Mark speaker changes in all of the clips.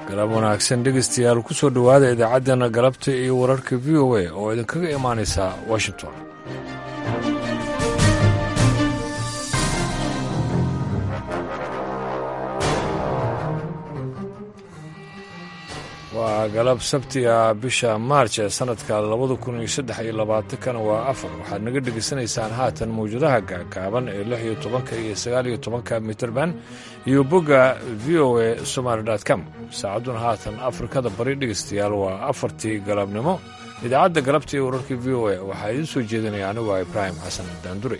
Speaker 1: galab wanaagsan dhegaystayaal ku soo dhowaada idaacaddeenna galabta iyo wararka v o a oo idinkaga imaanaysa washington waa galab sabtiga bisha maarj ee sannadka labada kun iyo saddex iyo labaatankana waa afar waxaad naga dhegaysanaysaan haatan mawjadaha gaagaaban ee lix iyo tobanka iyo sagaal iyo tobanka mitrband iyo bogga v o a somaali com saacadduna haatan afrikada bari dhegaystayaal waa afartii galabnimo idaacadda galabta iyo wararka v o a waxaa idiin soo jeedinaya anigu a ibraahim xasan daandure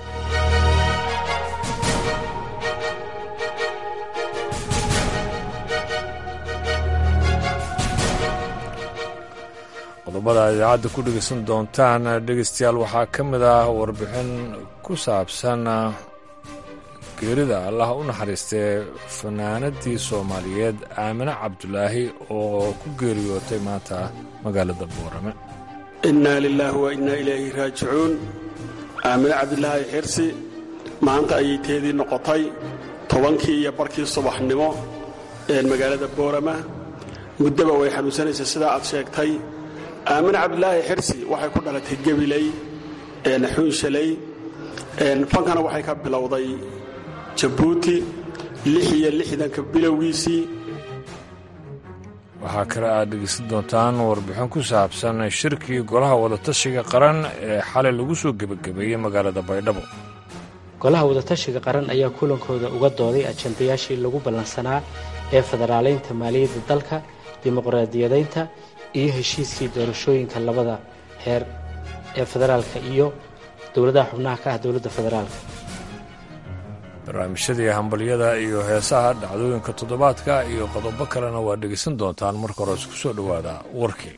Speaker 1: qodobada idaacadda ku dhegaysan doontaan dhegaystayaal waxaa ka mid ah warbixin ku saabsan geerida allah u naxariistee fanaanadii soomaaliyeed aamine cabdulaahi oo ku geeriyootay maanta magaalada boorame
Speaker 2: innaa lilaahi wa innaa ilayhi raajicuun aamine cabdilaahi xirsi maanta ayay teedii noqotay tobankii iyo barkii subaxnimo ee magaalada boorama muddaba way xanuunsanaysa sidaa aad sheegtay aamine cabdilaahi xirsi waxay ku dhalatay gebiley xuunshaley fankana waxay ka bilowday jabuuti lix iyo lixdanka bilowgiisii
Speaker 1: waxaa kale aad dhegeysan doontaan warbixin ku saabsan shirkii golaha wadatashiga qaran ee xalay lagu soo gebagabeeyey magaalada baydhabo
Speaker 3: golaha wadatashiga qaran ayaa kulankooda uga dooday ajandayaashii lagu ballansanaa ee federaalaynta maaliyadda dalka dimuqraadiyadaynta iyo heshiiskii doorashooyinka labada heer ee federaalka iyo dowladaha xubnaha ka ah dowladda federaalka
Speaker 1: barnaamijyadii hambalyada iyo heesaha dhacdooyinka toddobaadka iyo qodobo kalena waa dhegaysan doontaan marka hore isku soo dhowaada warkii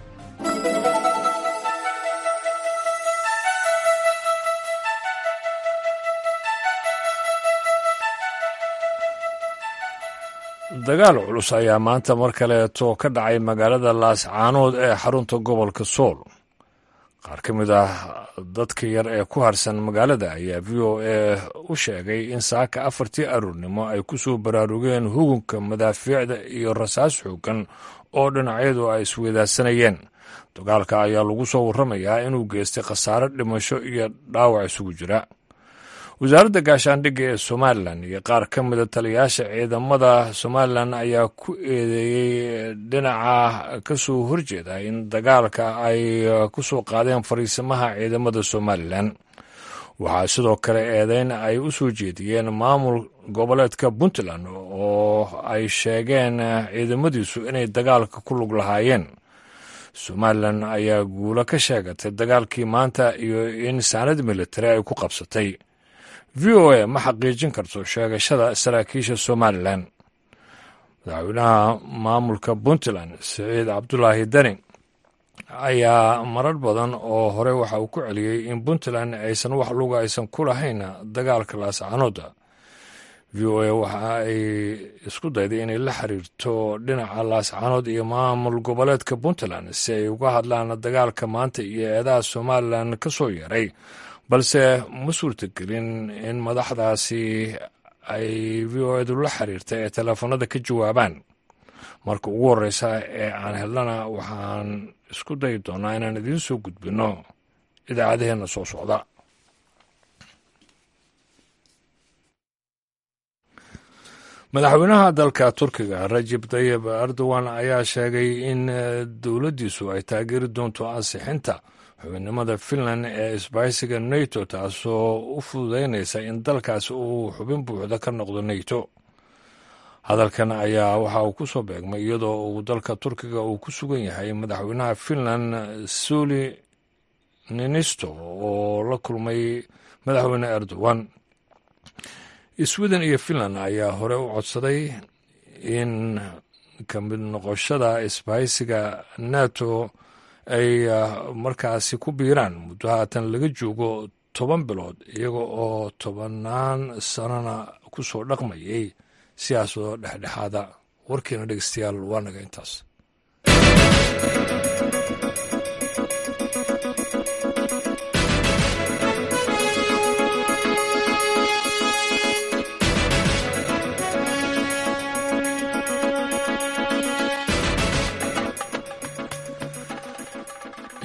Speaker 1: dagaal culus ayaa maanta mar kaleeto ka dhacay magaalada laascaanood ee xarunta gobolka sool qaar ka mid ah dadka yar ee ku harsan magaalada ayaa v o a u sheegay in saaka afartii aroornimo ay ku soo baraarugeen hugunka madaafiicda iyo rasaas xoogan oo dhinacyadu ay isweydaarsanayeen dagaalka ayaa lagu soo warramayaa inuu geystay khasaare dhimasho iyo dhaawac isugu jira wasaaradda gaashaandhigga ee somalilan iyo qaar ka mida taliyayaasha ciidamada somalilan ayaa ku eedeeyey dhinaca ka soo horjeeda in dagaalka ay ku soo qaadeen fariisimaha ciidamada somalilan waxaa sidoo kale eedeyn ay u soo jeediyeen maamul goboleedka puntland oo ay sheegeen ciidamadiisu inay dagaalka ku lug lahaayeen somalilan ayaa guulo ka sheegatay dagaalkii maanta iyo in saanad militari ay ku qabsatay v o a ma xaqiijin karto sheegashada saraakiisha somalilan madaxweynaha maamulka puntland siciid cabdulaahi deni ayaa marar badan oo hore waxa uu ku celiyey in puntland aysan wax luga aysan ku lahayn dagaalka laascaanooda v o a waxa ay isku dayday inay la xiriirto dhinaca laascaanood iyo maamul goboleedka puntland si ay uga hadlaan dagaalka maanta iyo eedaha somalilan ka soo yeeray balse ma suurtagelin in madaxdaasi ay v o edu la xiriirtay ee teleefanada ka jawaabaan marka ugu horreysa ee aan helnana waxaan isku dayi doonaa inaan idiin soo gudbinno idaacadaheenna soo socda madaxweynaha dalka turkiga rajib tayib erdogan ayaa sheegay in dowladdiisu ay taageeri doonto ansixinta xubinnimada finland ee isbahaysiga nato taasoo u fududaynaysa in dalkaas uu xubin buuxda ka noqdo nato hadalkan ayaa waxa uu ku soo beegmay iyadoo uu dalka turkiga uu ku sugan yahay madaxweynaha finland suli ninisto oo la kulmay madaxweyne erdogan sweden iyo finland ayaa hore u codsaday in ka mid noqoshada isbahaysiga nato ay markaasi ku biiraan muddo haatan laga joogo toban bilood iyaga oo tobannaan sanona ku soo dhaqmayay siyaasoo dhexdhexaada warkiina dhegeystayaal waa naga intaas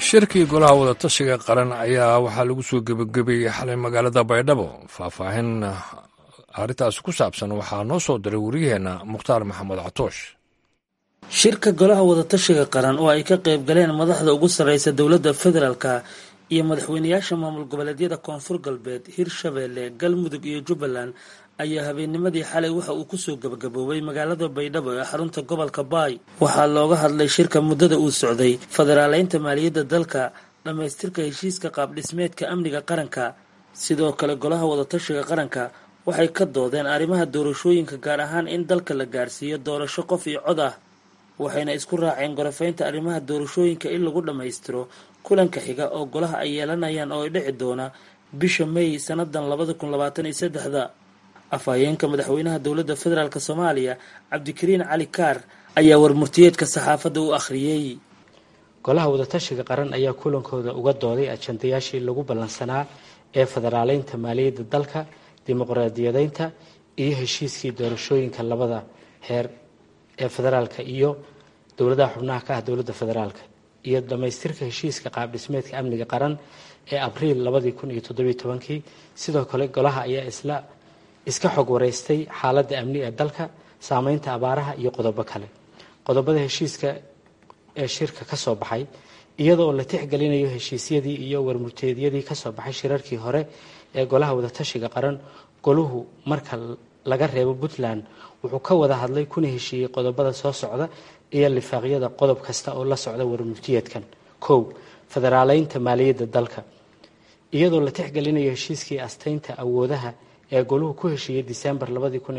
Speaker 1: shirkii golaha wadatashiga qaran ayaa waxaa lagu soo gebagabeeyey xalay magaalada baydhabo faahfaahin arrintaasi ku saabsan waxaa noo soo diray wariyaheenna mukhtaar maxamed catoosh
Speaker 4: shirka golaha wadatashiga qaran oo ay ka qayb galeen madaxda ugu sarreysa dowladda federaalka iyo madaxweynayaasha maamul goboleedyada koonfur galbeed hirshabeelle galmudug iyo jubbaland ayaa habeennimadii xalay waxa uu kusoo gebagaboobay magaalada baydhabo ee xarunta gobolka baay waxaa looga hadlay shirka muddada uu socday federaaleynta maaliyadda dalka dhammaystirka heshiiska qaabdhismeedka amniga qaranka sidoo kale golaha wadatashiga qaranka waxay ka doodeen arrimaha doorashooyinka gaar ahaan in dalka la gaarsiiyo doorasho qof iyo cod ah waxayna isku raaceen gorafaynta arrimaha doorashooyinka in lagu dhammaystiro kulanka xiga oo golaha ay yeelanayaan oo ay dhici doona bisha may sannadan labada kun labaatan iyo saddexda afhayeenka madaxweynaha dowladda federaalk soomaaliya cabdikariin cali kaar ayaa warmurtiyeedka saxaafadda u akhriyey
Speaker 3: golaha wadatashiga qaran ayaa kulankooda uga dooday ajandayaashii lagu ballansanaa ee federaaleynta maaliyadda dalka dimuqraadiyadeynta iyo heshiiskii doorashooyinka labada heer ee federaalka iyo dowladaha xubnaha ka ah dowladda federaalka iyo dhammaystirka heshiiska qaabdhismeedka amniga qaran ee abriil labadii kun iyo toddobiyo tobankii sidoo kale golaha ayaa isla iska xog wareystay xaaladda amni ee dalka saameynta abaaraha iyo qodobo kale qodobada heshiiska ee shirka ka soo baxay iyadoo la tixgelinayo heshiisyadii iyo warmurteedyadii kasoo baxay shirarkii hore ee golaha wadatashiga qaran goluhu marka laga reebo puntland wuxuu ka wada hadlay kuna heshiiyey qodobada soo socda iyo lifaaqyada qodob kasta oo la socda warmurtiyeedkan kow federaaleynta maaliyadda dalka iyadoo la tixgelinayo heshiiskii asteynta awoodaha ee goluhu ku heshiiyey disembar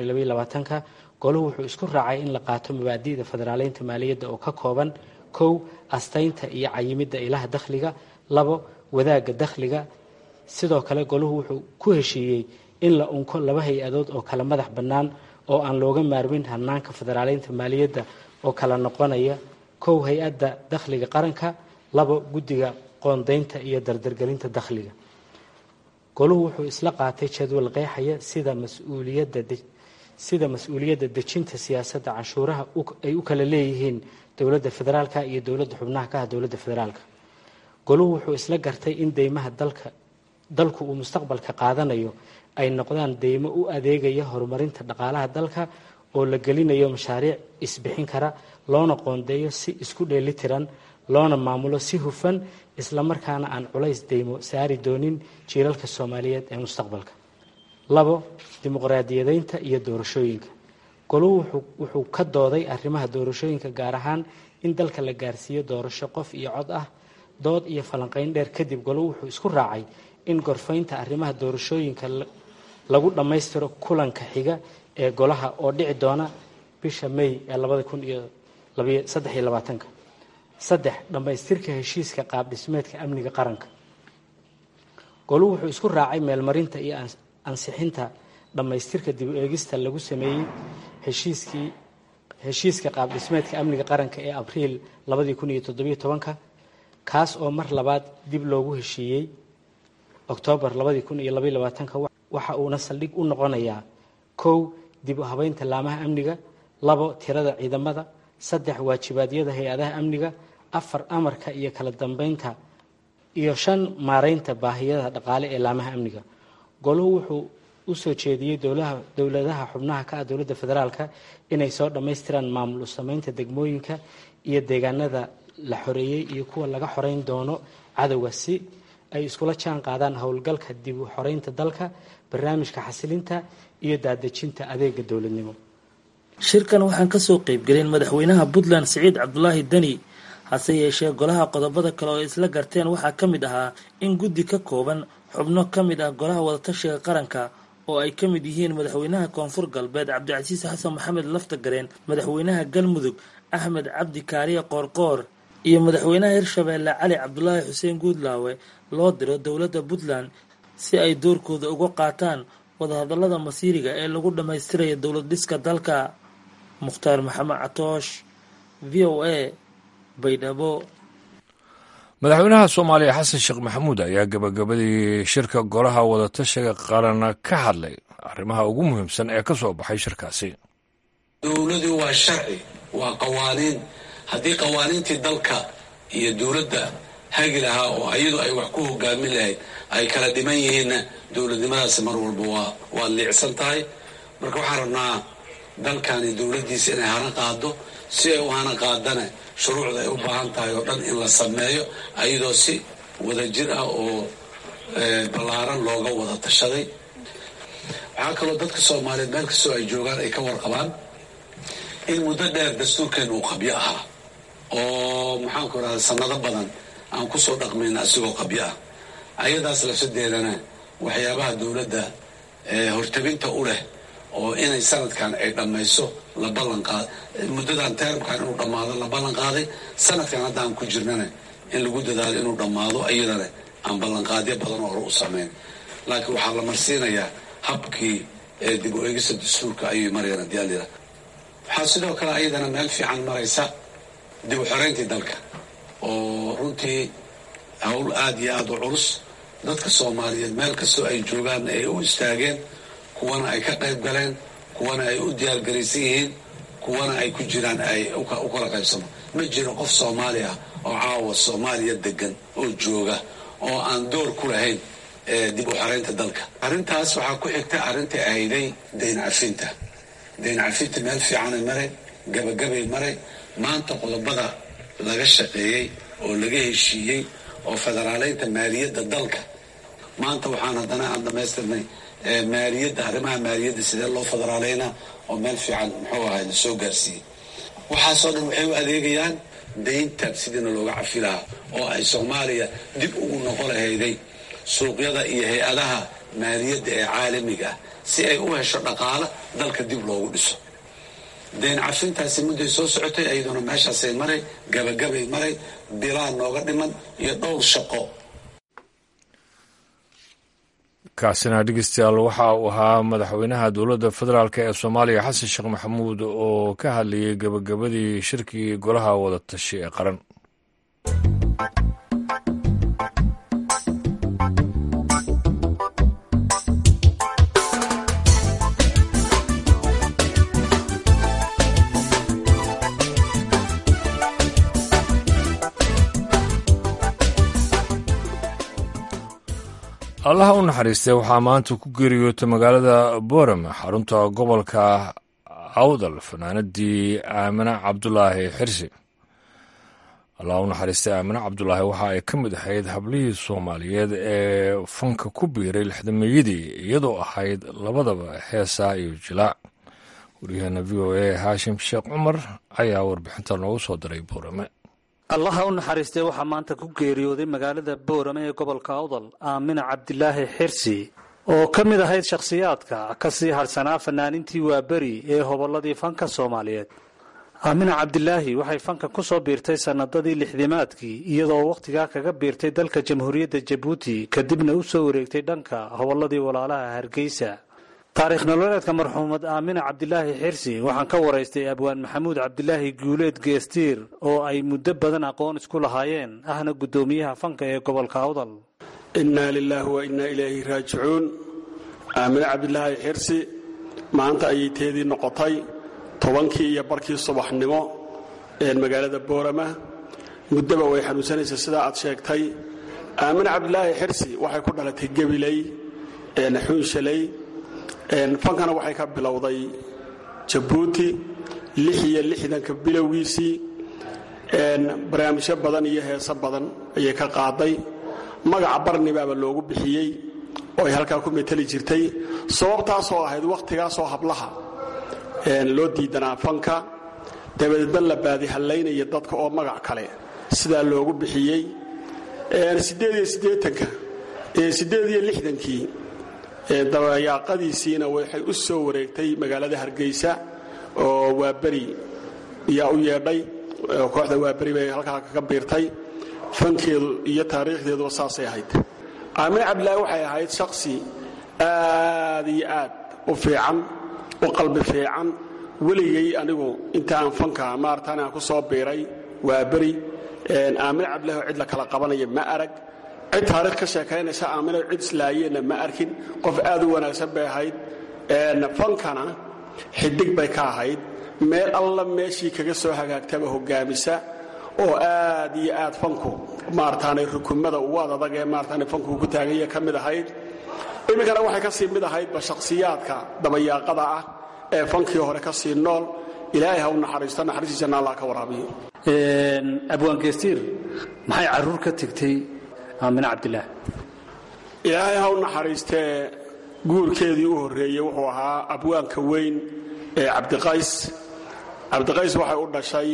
Speaker 3: ka goluhu wuxuu isku raacay in la qaato mabaadi'da federaaleynta maaliyadda oo ka kooban kow asteynta iyo cayimidda ilaha dakhliga labo wadaagga dakhliga sidoo kale goluhu wuxuu ku heshiiyey in la unko laba hay-adood oo kala madax bannaan oo aan looga maarmin hanaanka federaaleynta maaliyadda oo kala noqonaya kow hay-adda dakhliga qaranka labo guddiga qoondeynta iyo dardargelinta dakhliga goluhu wuxuu isla qaatay jadwal qeexaya sida mas-uuliyadda sida mas-uuliyadda dejinta siyaasadda canshuuraha ay u kala leeyihiin dowladda federaalka iyo dowladda xubnaha ka ah dowladda federaalka goluhu wuxuu isla gartay in deymaha dalka dalku uu mustaqbalka qaadanayo ay noqdaan deymo u adeegaya horumarinta dhaqaalaha dalka oo la gelinayo mashaariic isbixin kara loona qoondeeyo si isku dheelitiran loona maamulo si hufan islamarkaana aan culays deymo saari doonin jiilalka soomaaliyeed ee mustaqbalka labo dimuqraadiyadeynta iyo doorashooyinka goluhu wuxuu ka dooday arrimaha doorashooyinka gaar ahaan in dalka la gaarsiiyo doorasho qof iyo cod ah dood iyo falanqeyn dheer kadib goluhu wuxuu isku raacay in gorfaynta arrimaha doorashooyinka lagu dhammaystiro kulanka xiga ee golaha oo dhici doona bisha may ee labada kun iyo saddex iyo labaatanka saddex dhammaystirka heshiiska qaabdhismeedka amniga qaranka goluhu wuxuu isku raacay meelmarinta iyo ansixinta dhammaystirka dib u eegista lagu sameeyey heshiiskii heshiiska qaabdhismeedka amniga qaranka ee abriil labadii kun iyo toddobiyo tobanka kaas oo mar labaad dib loogu heshiiyey oktoobar labadii kun iyo labaiyo labaatanka waxa uuna saldhig u noqonayaa kow dib u habeynta laamaha amniga labo tirada ciidamada saddex waajibaadyada hay-adaha amniga afar amarka iyo kala dambeynta iyo shan maareynta baahiyada dhaqaale ee laamaha amniga goluhu wuxuu u soo jeediyey dowladaha xubnaha ka ah dowladda federaalka inay soo dhammaystiraan maamul sameynta degmooyinka iyo deegaanada la xoreeyey iyo kuwa laga xoreyn doono cadowga si ay iskula jaan qaadaan howlgalka dib u xoreynta dalka barnaamijka xasilinta iyo daadejinta adeega dowladnimo
Speaker 4: shirkan waxaan kasoo qeybgelin madaxweynaha puntland siciid cabdulaahi deni hase yeeshee golaha qodobada kale oo isla garteen waxaa ka mid ahaa in guddi ka kooban xubno ka mid ah golaha wadatashiga qaranka oo ay ka mid yihiin madaxweynaha koonfur galbeed cabdicasiis xasan maxamed laftagareen madaxweynaha galmudug axmed cabdi kaariye qoorqoor iyo madaxweynaha hirshabeelle cali cabdulaahi xuseen guudlaawe loo diro dowladda puntland si ay doorkooda uga qaataan wadahadallada masiiriga ee lagu dhammaystiraya dowlad dhiska dalka mukhtaar maxamed catoosh v o a baydhabo
Speaker 1: madaxweynaha soomaaliya xasan sheekh maxamuud ayaa gabagabadii shirka golaha wadatashiga qaran ka hadlay arrimaha ugu muhiimsan ee ka soo baxay shirkaasi
Speaker 5: dowladu waa sharci waa qawaaniin haddii qawaaniintii dalka iyo dowladda hagi lahaa oo iyadu ay wax ku hogaamin lahayd ay kala dhiman yihiinna dowladnimadaasi mar walba waa waa liicsan tahay marka waxaan rabnaa dalkani dowladdiisa inay hana qaado si ay u hana qaadana shuruucda ay u baahan tahay oo dhan in la sameeyo ayadoo si wadajir ah oo ballaaran looga wada tashaday waxaa kaloo dadka soomaaliyeed meel kastoo ay joogaan ay ka warqabaan in muddo dheer dastuurkeenu uu qabyo ahaa oo maxaanku irahda sanado badan aan kusoo dhaqmayna asigoo qabyo ah ayadaas lafsadeedana waxyaabaha dowladda hortabinta u leh oo inay sanadkan ay dhammayso la ballanqaad muddadan teramkan inuu dhammaado la ballan qaaday sanadkan hadda aan ku jirnana in lagu dadaalo inuu dhammaado iyadana aan ballanqaadyo badan oo hore u samayn laakiin waxaa la marsiinayaa habkii dib u eegista dastuurka ayay marayaan haddii alila waxaa sidoo kale ayadana meel fiican maraysa dib u xoreyntii dalka oo runtii hawl aada iyo aada u culus dadka soomaaliyeed meel kastoo ay joogaanna ay u istaageen kuwana ay ka qayb galeen kuwana ay u diyaargaraysan yihiin kuwana ay ku jiraan ay u kala qaybsamo ma jiro qof soomaali ah oo caawa soomaaliya degan oo jooga oo aan door ku lahayn dib u xoreynta dalka arrintaas waxaa ku xigta arrintai ahayday dayn cafinta dayn cafinta meel fiicanay maray gabagabay maray maanta qodobada laga shaqeeyey oo laga heshiiyey oo federaaleynta maaliyadda dalka maanta waxaan haddana aan dhamaystirnay maaliyadda arrimaha maaliyadda sidee loo federaaleynaa oo meel fiican muxuu ahay la soo gaarsiiyey waxaasoo dhan waxay u adeegayaan daynta sidiina looga cafi lahaa oo ay soomaaliya dib ugu noqo lahayday suuqyada iyo hay-adaha maaliyadda ee caalamiga ah si ay u hesho dhaqaalo dalka dib loogu dhiso dayn cafintaasi mudday soo socotay ayaduna meeshaasay maray gabagabay maray bilaa nooga dhiman iyo dhowr shaqo
Speaker 1: kaasina dhegeystayaal waxa uu ahaa madaxweynaha dowladda federaalk ee soomaaliya xasan sheekh maxamuud oo ka hadlayay gebagabadii shirkii golaha wadatashi ee qaran allaha u naxariistay waxaa maanta ku geeriyootay magaalada boram xarunta gobolka awdal fanaanadii aamine cabdulaahi xirsi allaha u naxariistay aamine cabdulaahi waxa ay ka mid ahayd hablihii soomaaliyeed ee fanka ku biiray lixdameeyadii iyadoo ahayd labadaba heesaa iyo jilaac waryaheena v o a haashim sheekh cumar ayaa warbixinta noogu soo diray boorame
Speaker 6: allaha u naxariistay waxaa maanta ku geeriyooday magaalada boorame ee gobolka awdal aamina cabdilaahi xirsi oo ka mid ahayd shakhsiyaadka ka sii hadhsanaa fanaanintii waaberi ee hobolladii fanka soomaaliyeed aamina cabdilaahi waxay fanka ku soo biirtay sannadadii lixdimaadkii iyadoo wakhtigaa kaga biirtay dalka jamhuuriyadda jabuuti kadibna u soo wareegtay dhanka hobolladii walaalaha hargeysa taariikh nololeedka marxuumad aamina cabdilaahi xirsi waxaan ka waraystay abwaan maxamuud cabdilaahi guuleed geestiir oo ay muddo badan aqoon isku lahaayeen ahna guddoomiyaha fanka ee gobolka awdal
Speaker 2: innaa lilaahi wa innaa ilayhi raajicuun aamine cabdilaahi xirsi maanta ayay teedii noqotay tobankii iyo barkii subaxnimo ee magaalada boorama muddaba way xanuunsanaysaa sidaa aad sheegtay aamine cabdilaahi xirsi waxay ku dhalatay gebiley xuunshaley fankana waxay ka bilowday jabuuti lix iyo lixdanka bilowgiisii barnaamijyo badan iyo heeso badan ayay ka qaaday magaca barnibaaba loogu bixiyey oo ay halkaa ku meteli jirtay sababtaasoo ahayd wakhtigaasoo hablaha loo diidanaa fanka dabadeedna la baadihallaynaya dadka oo magac kale sidaa loogu bixiyey siddeed iyo siddeetanka siddeed iyo lixdankii dabayaaqadiisiina waxay u soo wareegtay magaalada hargeysa oo waaberi yaa u yeedhay kooxda waaberi bay halkaa kaga biirtay fankeedu iyo taariikhdeeduba saasay ahayd aamine cabdilaahi waxay ahayd shaksi aad iyo aad u fiican u qalbi fiican weligay anigu inta aan fanka maartaan aan ku soo biiray waaberi aamine cabdilaahi oo cid la kala qabanaya ma arag cid taarikh ka sheekaynaysa aamina cid islaayeenna ma arkin qof aad u wanaagsan bay ahayd fankana xidig bay ka ahayd meel alla meeshii kaga soo hagaagtaba hogaamisa oo aad iyo aad fanku maarataanay rukumada ugu adadag ee maarataanay fanku ku taaganya ka mid ahayd iminkana waxay ka sii mid ahaydba shakhsiyaadka dabayaaqada ah ee fankii hore ka sii nool ilaahay ha u naxariisto naxariistiisana allah ka waraabiyo
Speaker 6: abwaangeystiir maxay caruur ka tegtay aamine cabdilaah
Speaker 2: ilaahay ha u naxariistee guurkeedii u horreeyey wuxuu ahaa abwaanka weyn ee cabdiqays cabdiqays waxay u dhashay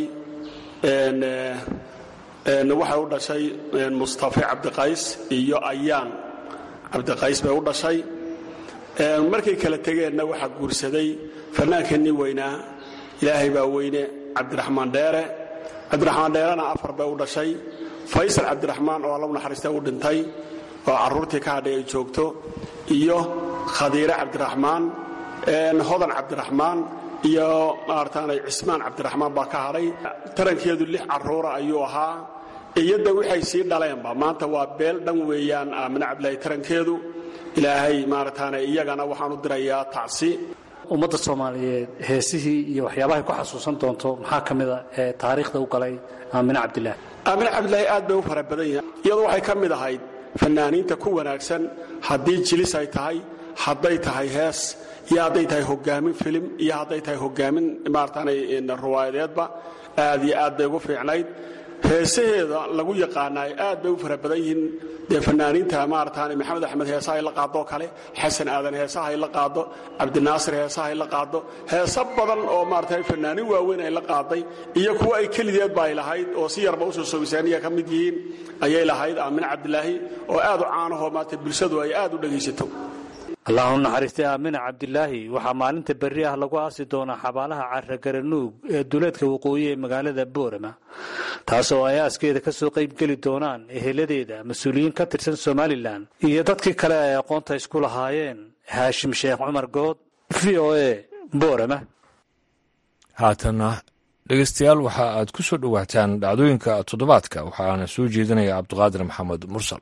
Speaker 2: waxay u dhashay mustafe cabdiqays iyo ayaan cabdiqays bay u dhashay markay kala tegeenna waxaa guursaday fannaankeenii weynaa ilaahay baa weyne cabdiraxmaan dheere cabdiraxmaan dheerena afar bay u dhashay faysal cabdiraxmaan oo alla u naxariista u dhintay oo carruurtii ka hadhay ay joogto iyo khadiire cabdiraxmaan hodan cabdiraxmaan iyo maarataanay cismaan cabdiraxmaan baa ka hadhay tarankeedu lix carruura ayuu ahaa iyada waxay sii dhaleenba maanta waa beel dhan weeyaan aamine cabdilaahi tarankeedu ilaahay maarataana iyagana waxaan u dirayaa tacsi
Speaker 6: ummadda soomaaliyeed heesihii iyo waxyaabahay ku xasuusan doonto maxaa ka mida ee taariikhda u galay aamine cabdilaah
Speaker 2: aamine cabdilaahi aad bay u fara badan yahay iyadu waxay ka mid ahayd fannaaniinta ku wanaagsan haddii jilis ay tahay hadday tahay hees iyo hadday tahay hogaamin filim iyo hadday tahay hogaamin maarataanay riwaayadeedba aad iyo aad bay ugu fiicnayd heesaheeda lagu yaqaanaay aad bay u fara badan yihiin dee fanaaniinta maarataane maxamed axmed heesaha ay la qaadoo kale xasan aadan heesaha ay la qaado cabdinaasir heesaha ay la qaado heeso badan oo maarata fanaanin waaweyn ay la qaaday iyo kuwa ay kelideedba ay lahayd oo si yarba usoo sogisaaniya ka mid yihiin ayay lahayd aamine cabdilaahi oo aad u caanahoo maarata bulshadu ay aad u dhegaysato
Speaker 6: allahu naxariistay aamine cabdilaahi waxaa maalinta berri ah lagu aasi doonaa xabaalaha carragaranuug ee duleedka waqooyi ee magaalada boorama taasoo ay aaskeeda ka soo qaybgeli doonaan eheladeeda mas-uuliyiin ka tirsan somalilan iyo dadkii kale ay aqoonta isku lahaayeen haashim sheekh cumar good v o a boorama
Speaker 1: haatana dhegeystayaal waxa aad ku soo dhowaataan dhacdooyinka toddobaadka waxaana soo jeedinaya cabdiqaadir maxamed mursal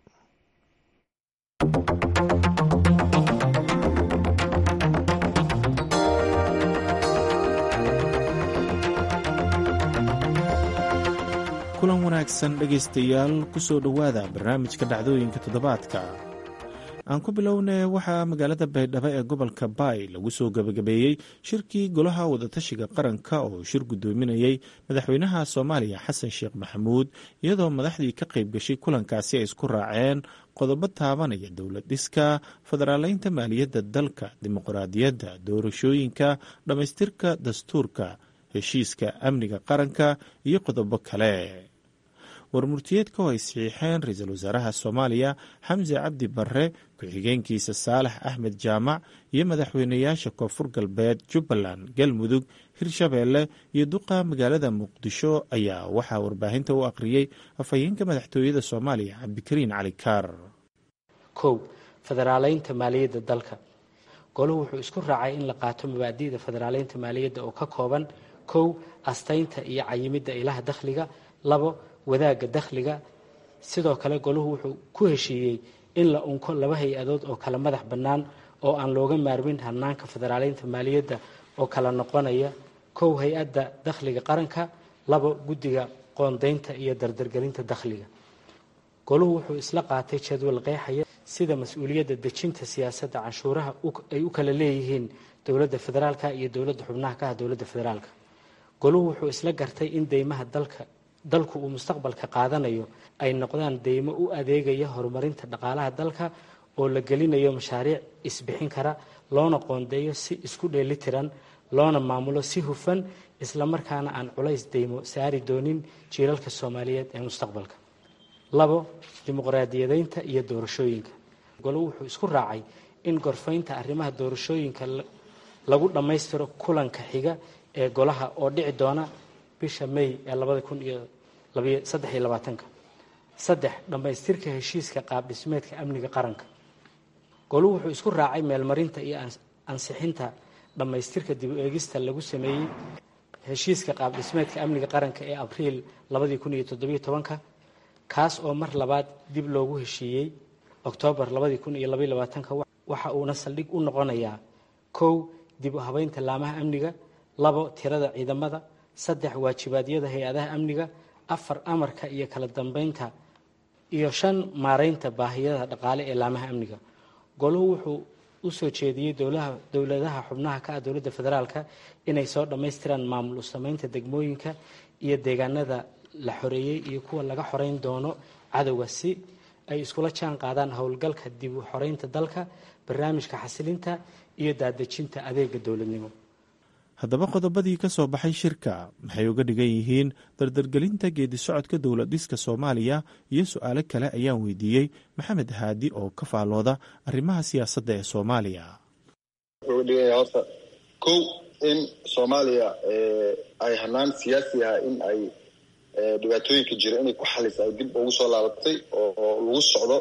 Speaker 7: kulan wanaagsan dhegaystayaal ku soo dhowaada barnaamijka dhacdooyinka toddobaadka aan ku bilownay waxaa magaalada baydhabo ee gobolka baay lagu soo gebagabeeyey shirkii golaha wadatashiga qaranka oo shir guddoominayey madaxweynaha soomaaliya xasan sheekh maxamuud iyadoo madaxdii ka qayb gashay kulankaasi ay isku raaceen qodobo taabanaya dowlad dhiska federaaleynta maaliyadda dalka dimuqraadiyadda doorashooyinka dhammaystirka dastuurka heshiiska amniga qaranka iyo qodobo kale warmurtiyeedka oo ay saxiixeen ra-iisul wasaaraha soomaaliya xamse cabdi barre ku-xigeenkiisa saalax axmed jaamac iyo madaxweynayaasha koonfur galbeed jubbaland galmudug hirshabeelle iyo duqa magaalada muqdisho ayaa waxaa warbaahinta u akhriyey afhayeenka madaxtooyada soomaaliya cabdikariin cali kaar
Speaker 3: kow federaaleynta maaliyadda dalka golahu wuxuu isku raacay in la qaato mabaadi'da federaaleynta maaliyadda oo ka kooban kow astaynta iyo cayimidda ilaha dakhliga labo wadaagga dakhliga sidoo kale golahu wuxuu ku heshiiyey in la unko laba hay-adood oo kala madax bannaan oo aan looga maarmin hanaanka federaaleynta maaliyadda oo kala noqonaya kow hay-adda dakhliga qaranka labo guddiga qoondaynta iyo dardargelinta dakhliga golahu wuxuu isla qaatay jadwal qeexaya sida mas-uuliyadda dejinta siyaasadda canshuuraha ay u kala leeyihiin dowladda federaalka iyo dowladda xubnaha ka ah dowladda federaalka golahu wuxuu isla gartay in deymaha dalka dalku uu mustaqbalka qaadanayo ay noqdaan deymo u adeegaya horumarinta dhaqaalaha dalka oo la gelinayo mashaariic isbixin kara loona qoondeeyo si isku dheelitiran loona maamulo si hufan islamarkaana aan culays deymo saari doonin jiilalka soomaaliyeed ee mustaqbalka labo dimuqraadiyadeynta iyo doorashooyinka golo wuxuu isku raacay in gorfaynta arrimaha doorashooyinka lagu dhammaystiro kulanka xiga ee golaha oo dhici doona bisha may ee labada kun iyo saddex iyo labaatanka saddex dhammaystirka heshiiska qaab dhismeedka amniga qaranka golu wuxuu isku raacay meelmarinta iyo ansixinta dhammaystirka dib u eegista lagu sameeyey heshiiska qaab dhismeedka amniga qaranka ee abriil labadii kun iyo toddobiyo tobanka kaas oo mar labaad dib loogu heshiiyey oktoobar labadii kun iyo labaiyo labaatanka waxa uuna saldhig u noqonayaa kow dib u habeynta laamaha amniga labo tirada ciidamada saddex waajibaadyada hay-adaha amniga afar amarka iyo kala dambeynta iyo shan maareynta baahiyada dhaqaale ee laamaha amniga goluhu wuxuu u soo jeediyey dowladaha xubnaha ka ah dowladda federaalka inay soo dhammaystiraan maamul u sameynta degmooyinka iyo deegaanada la xoreeyey iyo kuwa laga xoreyn doono cadowga si ay iskula jaan qaadaan howlgalka dib u xoreynta dalka barnaamijka xasilinta iyo daadejinta adeega dowladnimo
Speaker 7: haddaba qodobadii ka soo baxay shirka maxay uga dhigan yihiin dardargelinta geedi socodka dowlad dhiska soomaaliya iyo su-aalo kale ayaan weydiiyey maxamed haadi oo ka faalooda arrimaha siyaasadda ee soomaaliya
Speaker 8: wuxuu uga dhigan yahay horta kow in soomaaliya ay hanaan siyaasi ah in ay dhibaatooyinka jira inay ku xalisa ay dib ugu soo laabatay oo lagu socdo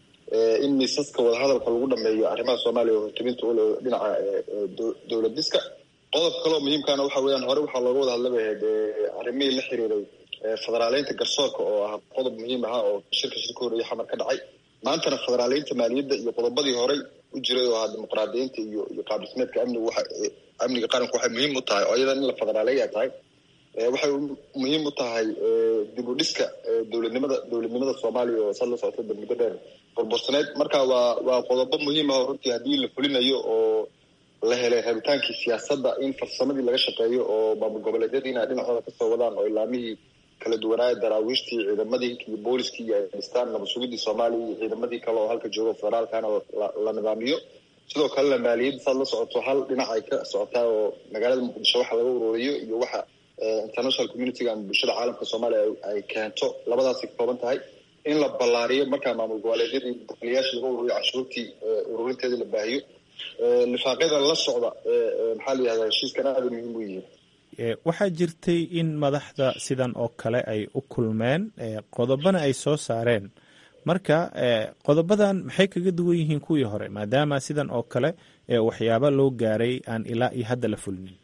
Speaker 8: in miisaska wadahadalka lagu dhameeyo arrimaha soomaaliya oo hortubinta ule dhinaca dowlad dhiska qodob kaleo muhiimkaana waxa weeyaan hore waxaa looga wada hadlaba ahayd arrimihii la xiriiray federaaleynta garsoorka oo ah qodob muhiim ahaa oo shirka shirka horeeye xamar ka dhacay maantana federaaleynta maaliyadda iyo qodobadii horey u jiray oo ahaa dimuqraadiyiinta iyo iyo qaabdhismeedka amniga waxa amniga qaranku waxay muhiim u tahay oo iyadan in la federaaleeya tahay waxay muhiim u tahay dib u dhiska dowladnimada dowladnimada soomaaliya oo sad la socota muddo dheer burbursaneyd marka waa waa qodobo muhiim ah oo runtii haddii la fulinayo oo la helay rabitaankii siyaasadda in farsamadii laga shaqeeyo oo maamul goboleedyadii inay dhinacooda kasoo wadaan oo ilaamihii kala duwanaaya daraawiishtii ciidamadii iyo booliskii iyo ay dhistaan nabad sugidii soomaaliya iyo ciidamadii kale oo halka joogo federaalkana la nidaamiyo sidoo kalena maaliyadda saad la socoto hal dhinac ay ka socotaa oo magaalada muqdisho waxa laga ururiyo iyo waxa international communityga ama bulshada caalamka soomaaliya ay keento labadaasay ka kooban tahay in la ballaariyo markaa maamul goboleedyadii dakhliyaashii laga ururiyo canshuurtii ururinteedii la baahiyo lifaaqyada la socda maxaa la yihahdaa heshiiskan aada muhiim u yihiin
Speaker 7: waxaa jirtay in madaxda sidan oo kale ay u kulmeen qodobana ay soo saareen marka qodobadan maxay kaga duwan yihiin kuwii hore maadaama sidan oo kale waxyaaba loo gaaray aan ilaa iyo hadda la fulinin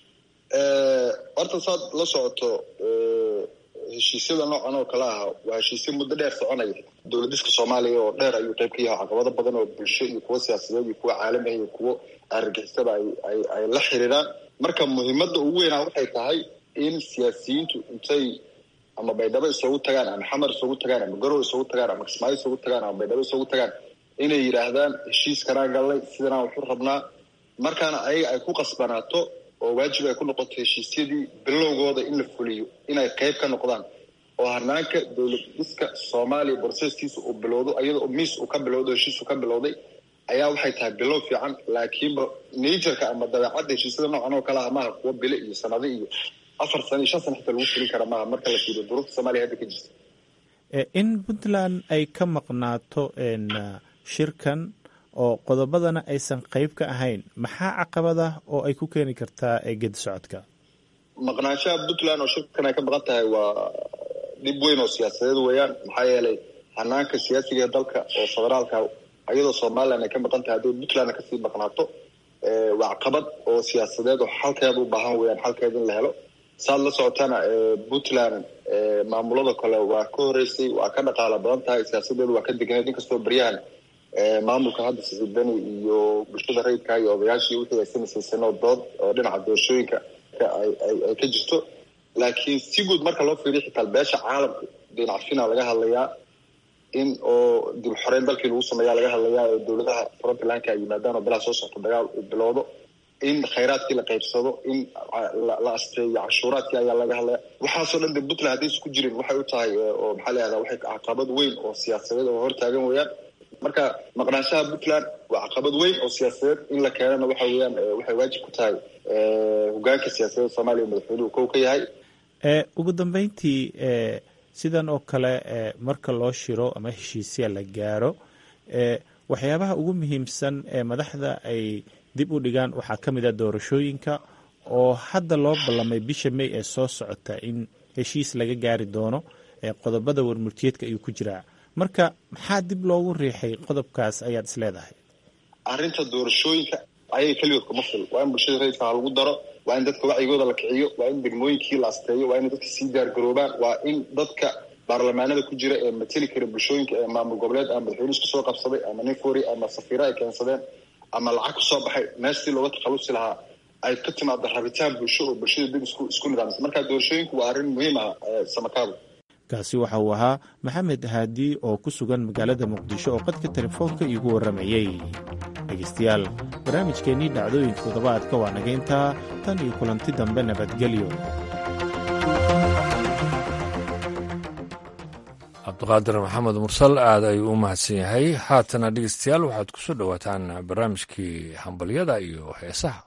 Speaker 8: horta saad la socoto heshiisyada noocan oo kale ah waa heshiisyo muddo dheer soconaya dowladiska soomaaliya oo dheer ayuu qayb ka yahay caqabado badan oo bulsho iyo kuwo siyaasadeed iyo kuwo caalami ah iyo kuwo argagixisada ay ay ay la xiriiraan marka muhiimadda ugu weynaa waxay tahay in siyaasiyiintu intay ama baydhabo isugu tagaan ama xamar isugu tagaan ama garow isugu tagaan ama kismaayo isugu tagaan ama baydhabo isugu tagaan inay yidhaahdaan heshiiskanaa gallay sidanaa waxu rabnaa markaana ayaga ay ku qasbanaato oo waajib ay ku noqoto heshiisyadii bilowgooda in la fuliyo inay qayb ka noqdaan oo hanaanka dowlad dhiska soomaaliya borseskiisa uu bilowdo iyadoo miis uu ka bilowdo heshiis uu ka bilowday ayaa waxay tahay bilow fiican laakiinba naturka ama dabeecadda heshiisyada noocan oo kale ah maaha kuwo bile iyo sanado iyo afar sano iyo shan sano xitaa lagu fulin kara maaha marka la fiiriyo duruufta soomaaliya hadda ka jirta
Speaker 7: in puntland ay ka maqnaato shirkan oo qodobadana aysan qayb ka ahayn maxaa caqabada oo ay ku keeni kartaa geedi socodka
Speaker 8: maqnaanshaha puntland oo shirkan ay ka maqan tahay waa dhib weyn oo siyaasadeed weeyaan maxaa yeelay hanaanka siyaasiga ee dalka oo federaalka iyadoo somalilan ay ka maqan tahay haddii puntland kasii maqnaato waa caqabad oo siyaasadeed oo xalkeeda u baahan weeyaan xalkeeda in la helo saad la socotana puntland maamulada kale waa ka horeysay waa ka dhaqaala badan tahay siyaasadeedu waa ka deganeed inkastoo baryahan maamulka hadda siciidani iyo bulshada rayidka iyo odayaashii wixii ay samaysaysanoo dood oo dhinaca doorashooyinka ay ka jirto laakiin si guud marka loo fiiriyo xitaa beesha caalamka dhinacfina laga hadlayaa in oo dib xoreyn dalkii lagu sameeya laga hadlayaa oo dowladaha frontlandka ay yimaadaan oo bilaa soo socto dagaal uu bilowdo in khayraadkii la qaybsado in la asteeyo cashuuraadkii ayaa laga hadlaya waxaasoo dhan de puntland hadday isku jirin waxay u tahay oo maxaa la yahdaa waxay caqabad weyn oo siyaasadeed oo hortaagan weeyaan marka maqnaanshaha puntland waa caqabad weyn oo siyaasadeed in la keenana waxa weeyaan waxay waajib ku tahay hogaanka siyaasadeed soomaaliya madaxweynuhu kow ka yahay
Speaker 7: ugu dambeyntii sidan oo kale marka loo shiro ama heshiisya la gaaro waxyaabaha ugu muhiimsan ee madaxda ay dib u dhigaan waxaa ka mid a doorashooyinka oo hadda loo ballamay bisha may ee soo socota in heshiis laga gaari doono qodobada warmurtiyeedka ayuu ku jiraa marka maxaa dib loogu riixay qodobkaas ayaad is leedahay
Speaker 8: arrinta doorashooyinka ayay keligood kuma fil waa in bulshada rayidka ha lagu daro waa in dadka wacyigooda la kiciyo waa in degmooyinkii la asteeyo waa in dadka sii diyaargaroobaan waa in dadka baarlamaanada ku jira ee mateli kara bulshooyinka ee maamul goboleed ama madaxweyne isku soo qabsaday ama nin fori ama safiiro ay keensadeen ama lacag ku soo baxay meeshii looga takhalusi lahaa ay ka timaado rabitaan bulsho oo bulshada dib isku isku nidaamisa marka doorashooyinku waa arrin muhiim ah samakaabo
Speaker 7: kaasi waxa uu ahaa maxamed haadi oo ku sugan magaalada muqdisho oo qadka telefoonka iigu warramayey dhegaystayaal barnaamijkeennii dhacdooyinka toddobaadka waa naga intaa tan iyo kulanti dambe nabadgelyo
Speaker 1: cabdiqaadir maxamed mursal aad ayuu u mahadsan yahay haatana dhegeystayaal waxaad ku soo dhowaataan barnaamijkii hambalyada iyo heesaha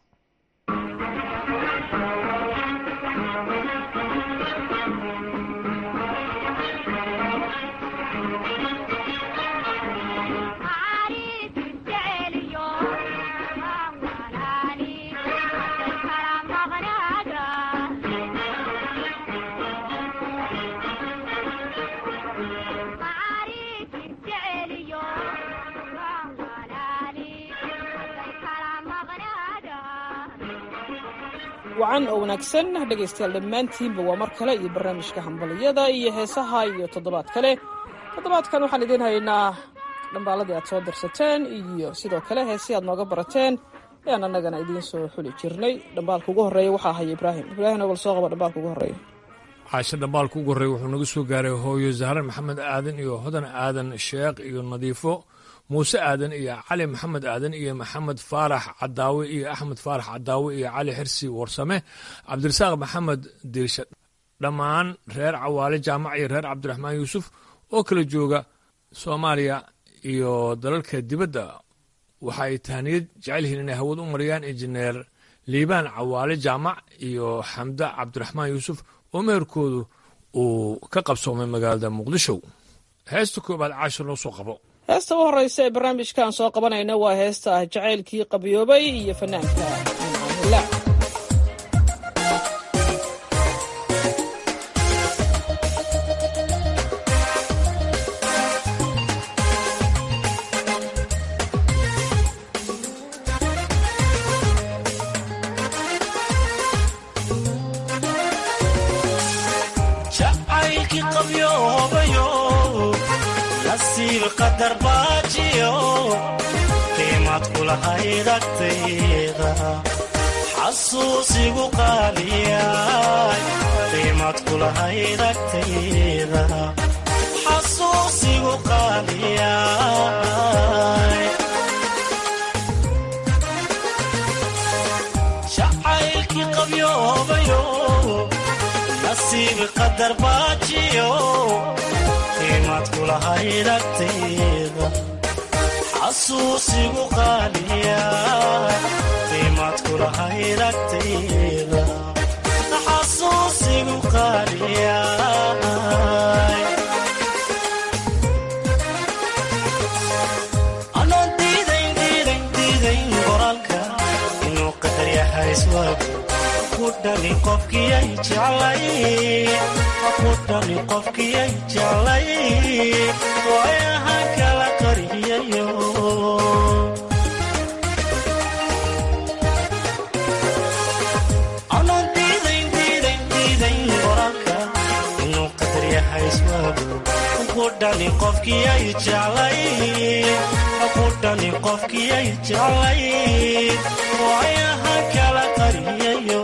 Speaker 9: wacan oo wanaagsan dhegaystayaal dhammaantiinba waa mar kale iyo barnaamijka hambaliyada iyo heesaha iyo toddobaad kale toddobaadkan waxaan idiin haynaa dhambaaladii aad soo dirsateen iyo sidoo kale heesii aad nooga barateen ayaan annagana idiin soo xuli jirnay dhambaalka ugu horreeya waxaa haya ibraahim ibraahim bal soo qaba dhambaalka ugu horreeya
Speaker 1: caasho dhambaalka ugu horreeya wuxuu naga soo gaaray hooyo zahran maxamed aadan iyo hodan aadan sheekh iyo nadiifo muuse aadan iyo cali maxamed aadan iyo maxamed faarax cadaawe iyo axmed faarax cadaawe iyo cali xirsi warsame cabdirasaaq maxamed diirsha dhammaan reer cawaale jaamac iyo reer cabdiraxmaan yuusuf oo kala jooga soomaaliya iyo dalalka dibadda waxa ay tahniyad jecel yihiin inay hawad u mariyaan injineer liibaan cawaale jaamac iyo xamda cabdiraxmaan yuusuf oo meherkoodu uu ka qabsoomay magaalada muqdisho heesta koobaad caashir noo soo qabo
Speaker 9: heesta u horreysa ee barnaamijkan soo qabanayna waa heesta ah jacaylkii qabyoobay iyo fanaanka mincaanila
Speaker 10: qadar baajiyo qiimad kulahayd agtayda xasuusigu qaaliyay qiimad kulahayd agtayda xasuusigu qaaliyay jacaylkii qabyoobayo nasiib qadar baajiyo qiimad kulahayd agtayda xasuusigu qaaliya qiimad kulahayd agtayda xasuusigu qaaliya anoon diidayn diidayn diidayn qoraalka inuu qadar yahay iswaagu kudhani qofkiyay jeclay kudhani qofkiyay jeclay waayahan kala qariyayo anoon diidayn diidayn diidayn qoraalka inuu qadar yahay iswaagu kudhani qofkiyay jeclay kudhani qofkiyay jeclay waayahan kala qariyayo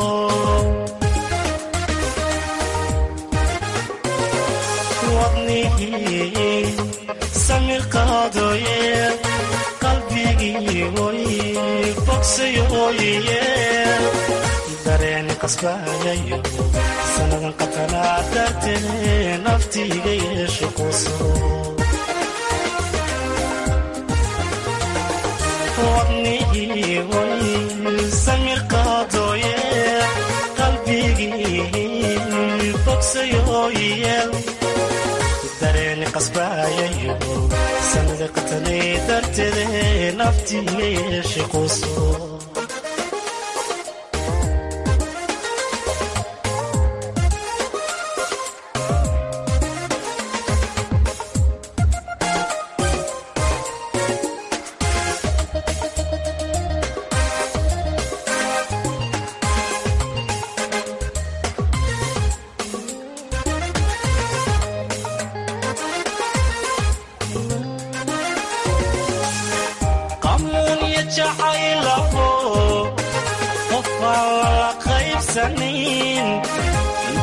Speaker 10: wadnihii samir qaadoye qalbigii woy bogsayoye dareen qasbayayo sanadan qatanaa dartee naftiiga yeesho quso wadnihii woy samir qaadoye qalbigii bogsayoyeel dareeni qasbayayo sanada qatanay darteede naftiiga yeeshe quso qamuunya jacaylaho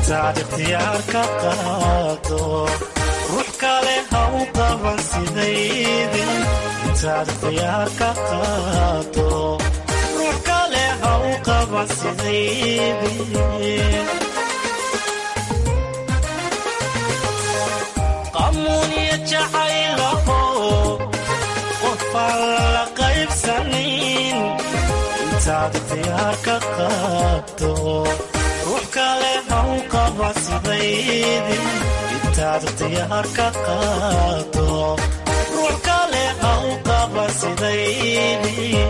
Speaker 10: intaad ikhtiyaar ka qaado ruux kale ha u qaban sidaydii intaad ikhtiyaar ka qaado ruux kale ha u qaban sidaydii qamuuniya jacaylaho qofaan la qaybsanin intaad ikhtiyaar ka qaado ruux kale ha u qaban sidaydii intaad ikhtiyaar ka qaado ruux kale ha u qaban sidaydii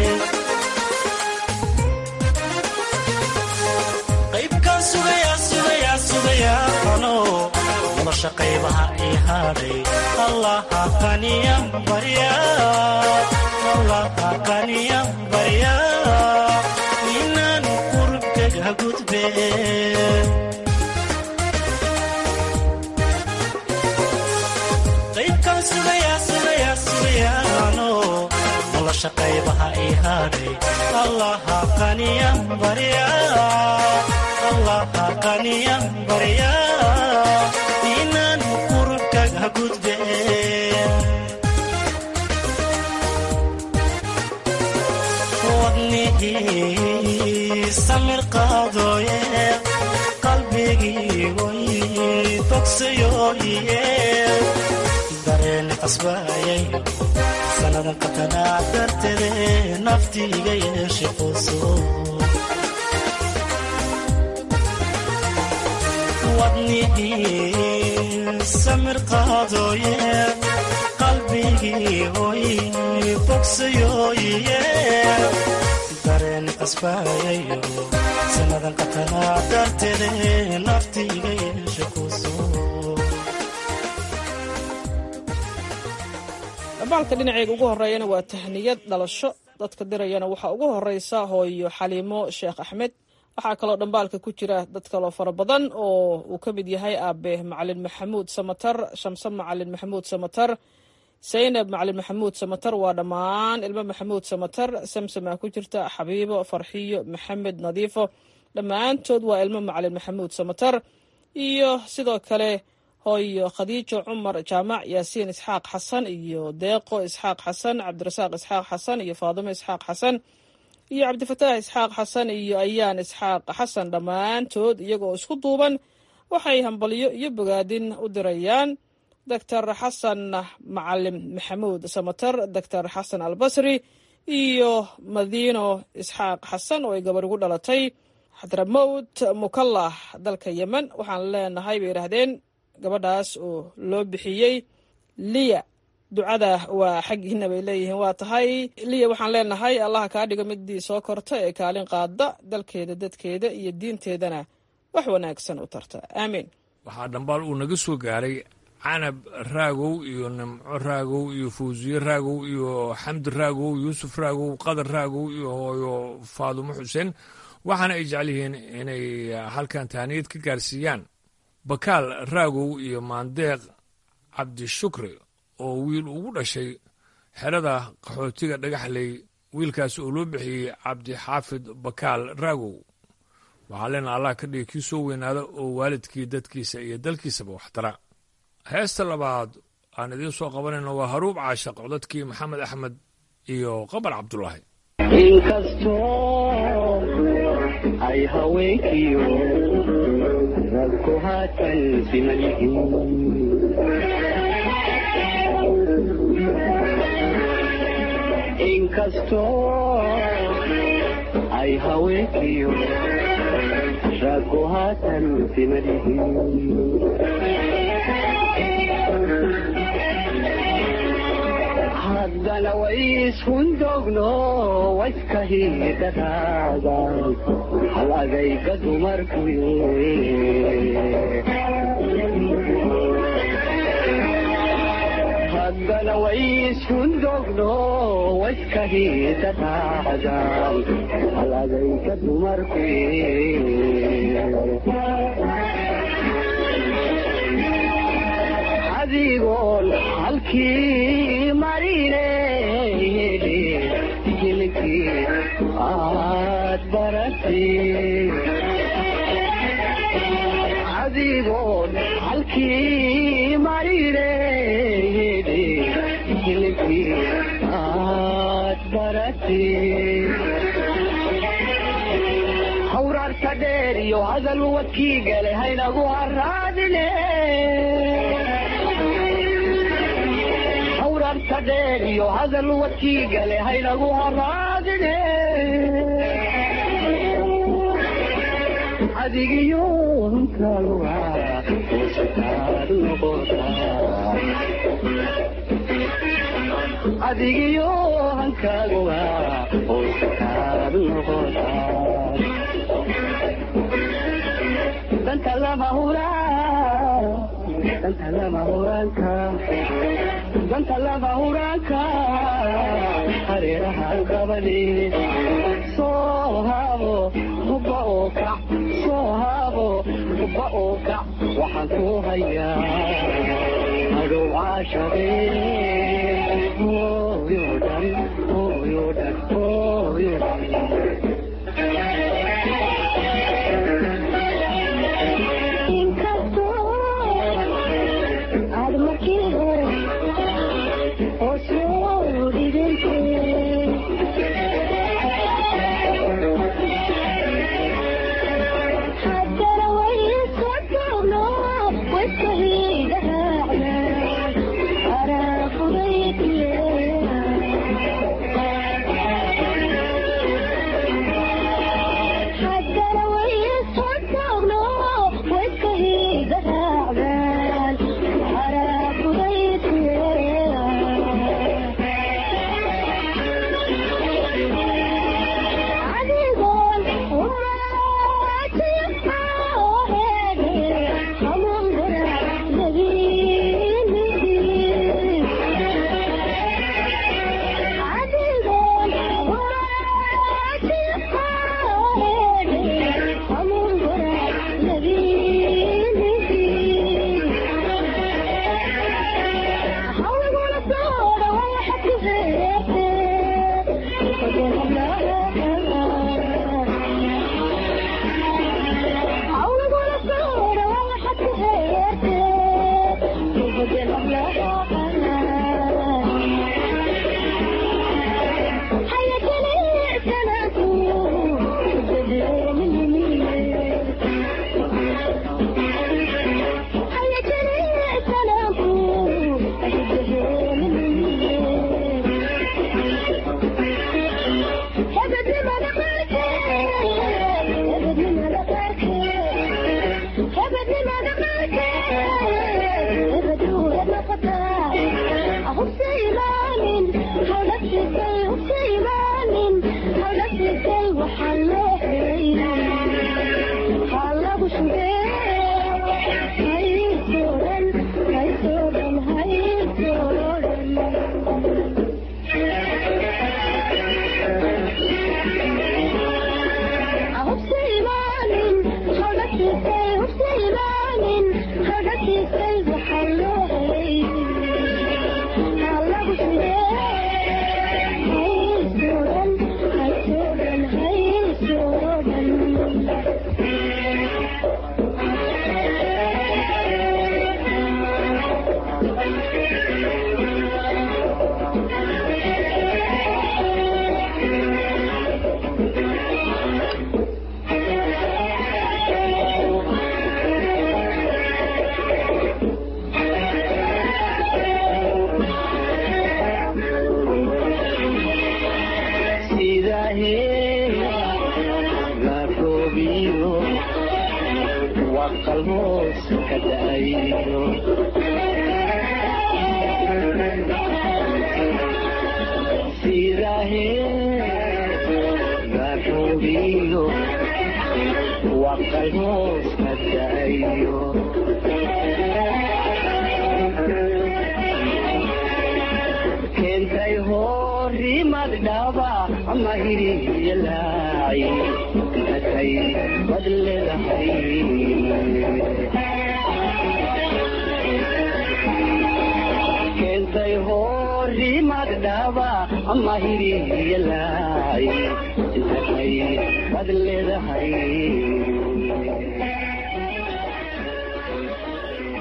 Speaker 10: qaybkaan sugayaa sugayaa sugayaa ano nolosha qaybaha ii hadhay allaha qaniyan barya allaha qaniyan barya inaan qurubkaga gudbe qaybkaan sugayaa sugayaa sugayaano nolosha qaybaha ii hadhay allaha qaniyan barya allaha qaniyan barya inaan qurubkaga gudbe wadnihii samir qaadooye qalbigii way bogsayoye dareen qasbaayay sannadan qatanaa darteede naftiiga yeeshe quso wadnihii samir qaadooye qalbigii oy bogsayoye dareen qasbaayayo sannadan qatanaa darteede naftiiga yeeshe quso
Speaker 9: dhambaalka dhinaceyga ugu horeeyana waa tahniyad dhalasho dadka dirayana waxaa ugu horeysa hooyo xaliimo sheekh axmed waxaa kaloo dhambaalka ku jira dad kaloo fara badan oo uu ka mid yahay aabe macalin maxamuud samatar shamse macalin maxamuud samatar saynab macalin maxamuud samatar waa dhammaan ilmo maxamuud samatar samsamaa ku jirta xabiibo farxiyo maxamed nadiifo dhammaantood waa ilmo macalin maxamuud samatar iyo sidoo kale hooyo khadiijo cumar jaamac yaasiin isxaaq xasan iyo deeqo isxaaq xasan cabdirasaaq isxaaq xasan iyo faadimo isxaaq xasan iyo cabdifataax isxaaq xasan iyo ayaan isxaaq xasan dhammaantood iyagoo isku duuban waxay hambalyo iyo bogaadin u dirayaan doctor xasan macalim maxamuud samatar doctor xasan albasri iyo madiino isxaaq xasan oo ay gabar ugu dhalatay xadramowt mukallah dalka yemen waxaan leenahay bay yidhaahdeen gabadhaas oo loo bixiyey liya ducada waa xaggiina bay leeyihiin waa tahay liya waxaan leenahay allaha kaa dhigo midii soo korta ee kaalin qaada dalkeeda dadkeeda iyo diinteedana wax wanaagsan u tarta aamiin
Speaker 1: waxaa dhambaal uu naga soo gaaray canab raagow iyo nimco raagow iyo fawsiye raagow iyo xamdi raagow yuusuf raagow qadar raagow iyo hooyo faadumo xuseen waxaana ay jecel yihiin inay halkan tahaniyad ka gaarsiiyaan bakaal raagow iyo maandeeq cabdishukri oo wiil ugu dhashay xerada qaxootiga dhagaxley wiilkaas oo loo bixiyey cabdixaafid bakaal raagow waxaa leena allah ka dhigi kii soo weynaada oo waalidkii dadkiisa iyo dalkiisaba waxtara heesta labaad aan idiin soo qabanayno waa haruub caashaq codadkii maxamed axmed iyo qabar cabdulaahi
Speaker 11: inkastoo ay haweenkiyo ragku haatan siman yihiin inkastoo ay haweenkiyo ragku haatan siman yihiin haddana way ishundogno wayska hiidadaadan hal adayga dumarku haddana way ishundogno wayska hiidadaadan hal adayga dumarku adigoon halkii marine hilkii aad barati adigoon halkii marine hilibkii aad baratay hawraarta dheer iyo hadal wadkii gale haynagu haraadine hawraarta dheer iyo hadal wadkii gale haynagu haraadine adigiyo hunkaluga hoosataad noqotaa adigiyo hankaaguga hoosataad noqotaa danta lama huraan danta lama huraanka danta lama huraanka hareeraha gabadhi soo haabo hubba oo kac soo haabo hubba oo kac waxaan ku hayaa adhow caashaqee hooyo dhan hooyo dhan hooyo dhan keentay horimad dhaba ama hiriyalaaci katay bad leedahay keentay horimad dhaba ama hiriyalaaci katay bad leedahay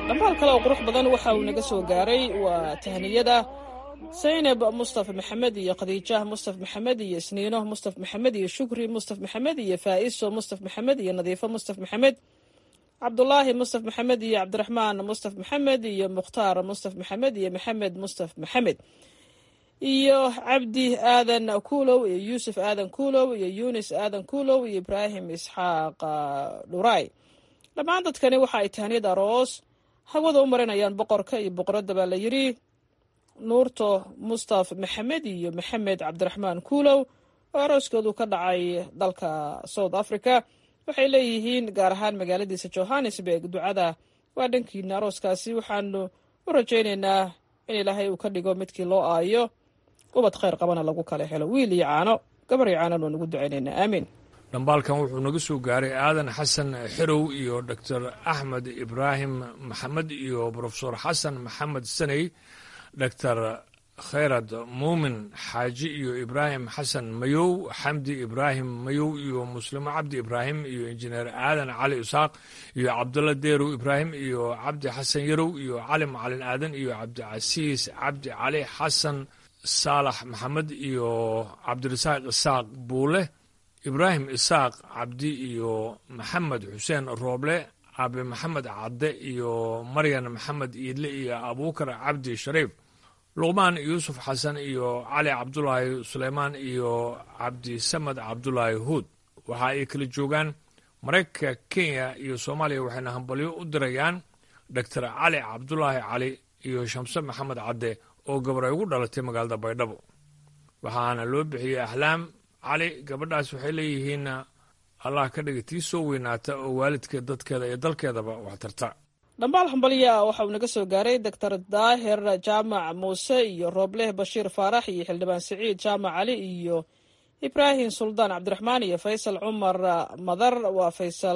Speaker 9: dhambaal kale oo qurux badan waxa uu naga soo gaaray waa tahniyada saynab mustaf maxamed iyo khadiijah mustaf maxamed iyo isniino mustaf maxamed iyo shukri mustaf maxamed iyo faa'iso mustaf maxamed iyo nadiifo mustaf maxamed cabdulaahi mustaf maxamed iyo cabdiraxmaan mustaf maxamed iyo mukhtaar mustaf maxamed iyo maxamed mustaf maxamed iyo cabdi aadan kuulow iyo yuusuf aadan kuulow iyo yunis aadan kuulow iyo ibraahim isxaaq dhuray dhammaan dadkani waxa ay tahniyad aroos hawada u marinayaan boqorka iyo boqoradda baa la yidhi nuurto mustaf maxamed iyo maxamed cabdiraxmaan kuulow oo arooskoodu ka dhacay dalka south africa waxay leeyihiin gaar ahaan magaaladiisa johannesburg ducada waa dhankiina arooskaasi waxaanu u rajaynaynaa in ilaahay uu ka dhigo midkii loo aayo ubad khayr qabana lagu kala helo wiil iyo caano gabar iyo caanana nugu ducaynaynaa aamiin
Speaker 1: dhambaalkan wuxuu naga soo gaaray aadan xasan xerow iyo doctor axmed ibraahim maxamed iyo brofesor xasan maxamed saney doctor khayrad muumin xaaji iyo ibraahim xasan mayow xamdi ibraahim mayow iyo muslimo cabdi ibraahim iyo injineer aadan cali isaaq iyo cabdulla deerow ibraahim iyo cabdi xasan yarow iyo cali macalin aadan iyo cabdicasiis cabdi cali xasan saalax maxamed iyo cabdirasaaq isaaq buule ibraahim isaaq cabdi iyo maxamed xuseen rooble aabe maxamed cadde iyo maryan maxamed iidle iyo abuukar cabdi shariif luqmaan yuusuf xasan iyo cali cabdulaahi suleymaan iyo cabdisamed cabdulaahi huud waxa ay kala joogaan maraykanka kenya iyo soomaaliya waxayna hambalyo u dirayaan doctor cali cabdulaahi cali iyo shamse maxamed cadde oo gabar ay ugu dhalatay magaalada baydhabo waxaana loo bixiyey ahlaam cali gabadhaas waxay leeyihiin allah ka dhiga tii soo weynaata oo waalidka dadkeeda iyo dalkeedaba wax tarta
Speaker 9: dhambaal hambalya waxa uu naga soo gaaray doctor daahir jaamac muuse iyo roobleh bashiir faarax iyo xildhibaan siciid jaamac cali iyo ibraahim suldaan cabdiraxmaan iyo faysal cumar madar waa faysal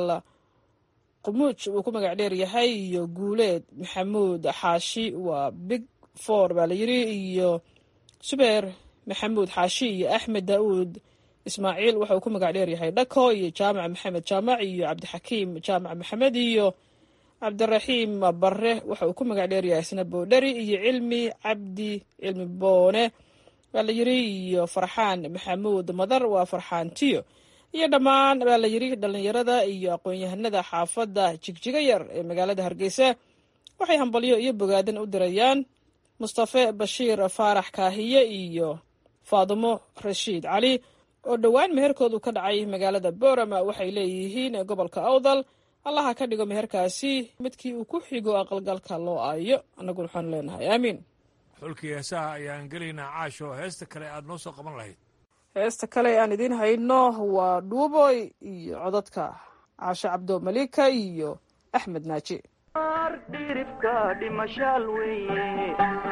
Speaker 9: qumuuj uu ku magac dheer yahay iyo guuleed maxamuud xaashi waa big for baa la yidhi iyo subeer maxamuud xaashi iyo axmed daauud ismaaciil waxa uu ku magac dheer yahay dhako iyo jaamac maxamed jaamac iyo cabdixakiim jaamac maxamed iyo cabdiraxiim bare waxa uu ku magac dheer yahay isna boodheri iyo cilmi cabdi cilmi boone baa la yidhi iyo farxaan maxamuud madar waa farxaan tiyo iyo dhammaan baa la yidhi dhallinyarada iyo aqoon-yahanada xaafadda jigjiga yar ee magaalada hargeysa waxay hambalyo iyo bogaadan u dirayaan mustafe bashiir faarax kaahiye iyo faadimo rashiid cali oo dhowaan meherkoodu ka dhacay magaalada boorama waxay leeyihiin gobolka awdal allaha ka dhigo meherkaasi midkii uu ku xigo aqalgalka loo aayo annaguna waxaanu leenahay aamiin
Speaker 1: xulkii heesaha ayaan gelaynaa caasho heesta kale aad noo soo qaban lahayd
Speaker 9: heesta kale aan idiin hayno waa dhuuboy iyo codadka caashe cabdo malika iyo axmed naaji
Speaker 10: diribka dhimashaal weye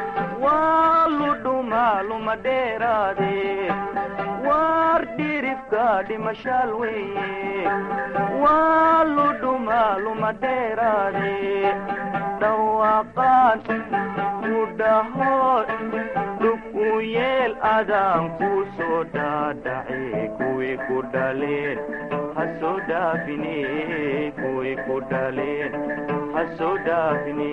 Speaker 10: waa ludhumaa luma dheeraade waar dhiribka dhimashaal weye waa ludhumaa luma dheeraade dhawaaqaan ku dhaho dhug u yeel adaan ku soo dhaadhace kuwii ku dhaleen ha soo dhaafine kuwii ku dhaleen hasoo dhaafine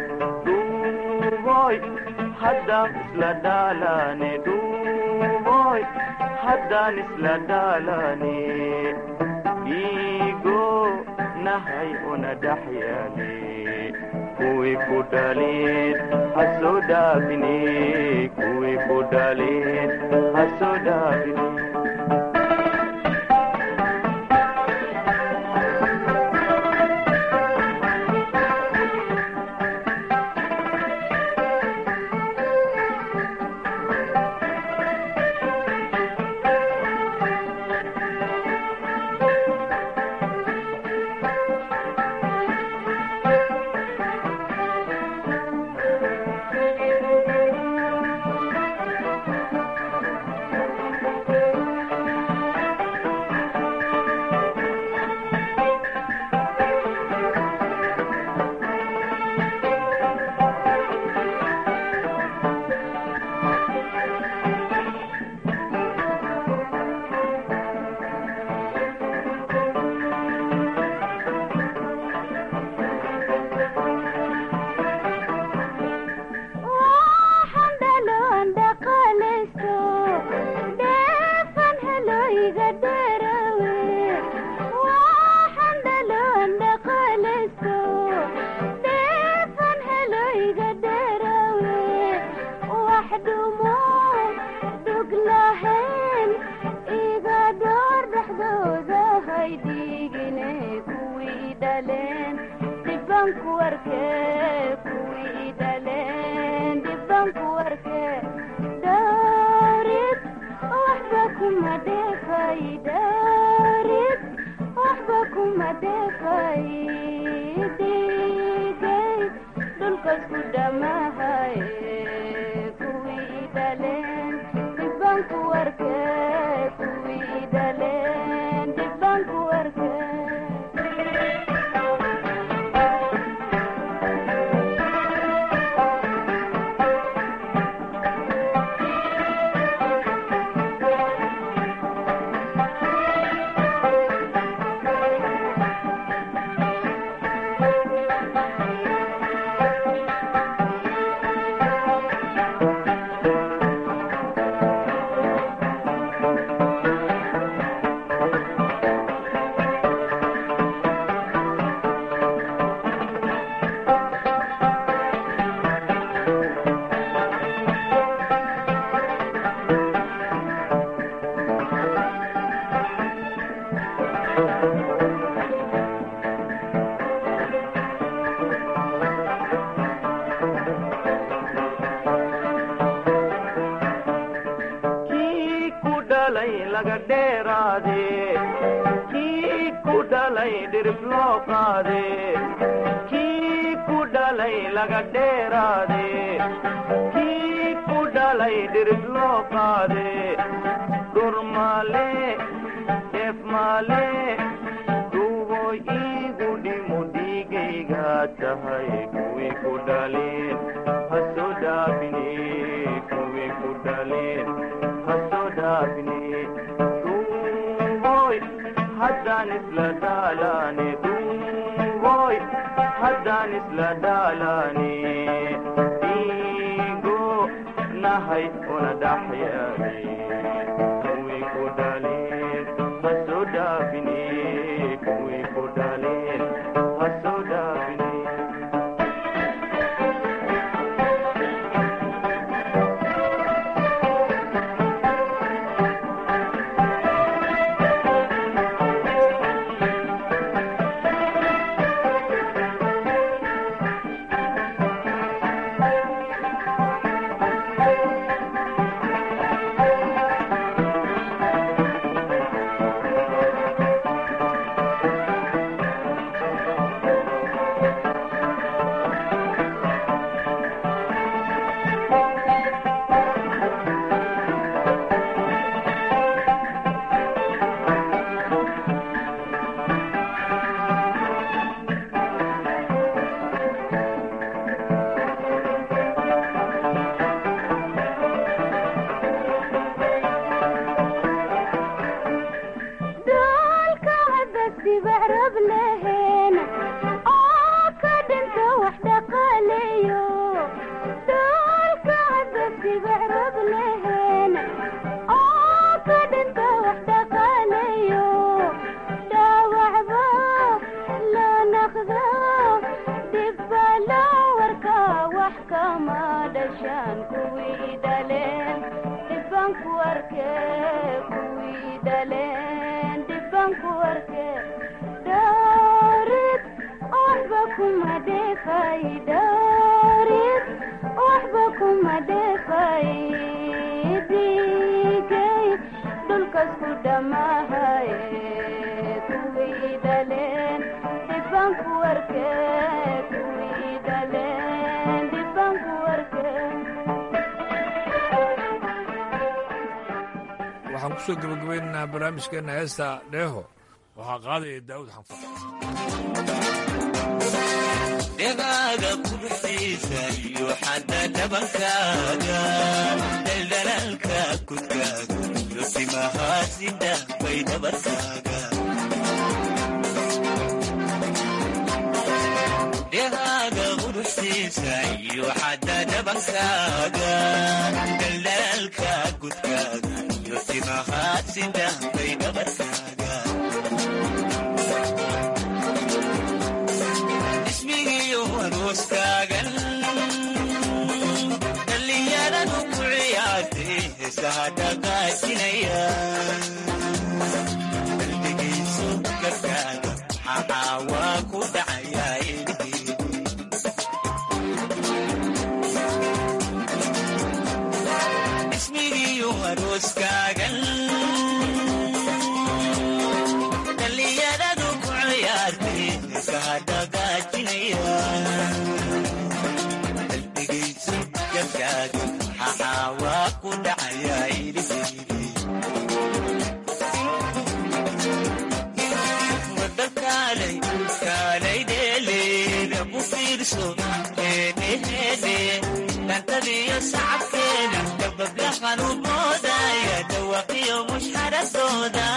Speaker 10: dhuuboy haddaan isla dhaalane dhuuboy haddaan isla dhaalane iigo nahay una dhaxyaale kuwii ku dhaleen hasoo dhaafine kuwii ku dhaleen hasoo dhaafine
Speaker 1: waxaan ku soo gebagabaynaynaa barnaamijkeenna heesta dheeho waxaa qaadaya daa'uud xanfar
Speaker 10: dhegaaga quruxiisa iyo xadda dhabankaaga daldalaalka kudkaaga iyo timahaasida bay dhabarkaaga dhegaaga quruxiisa iyo xadda dhabankaaga daldalaalka kudkaaga iyo timahaasida bay dhabarkaaga ismigiyo arooskaagan dhallinyaradu ku ciyaartay heesaha dhaqaajinaya qalbigayso gabkaaga maxaa waa ku dhacayaa ilhiidi arooskaagan dhallinyaradu ku ciyaartay heesaha dhagaajinaya qalbigaysu gabkaaga maxaa waa ku dhacaya iliheydi wada kaalay kaalay dheeleeda ku fiirso heedheheedhe dhantadiyo sacabkeeda dabablahan u boodaya dhawaqiyo mushxaradooda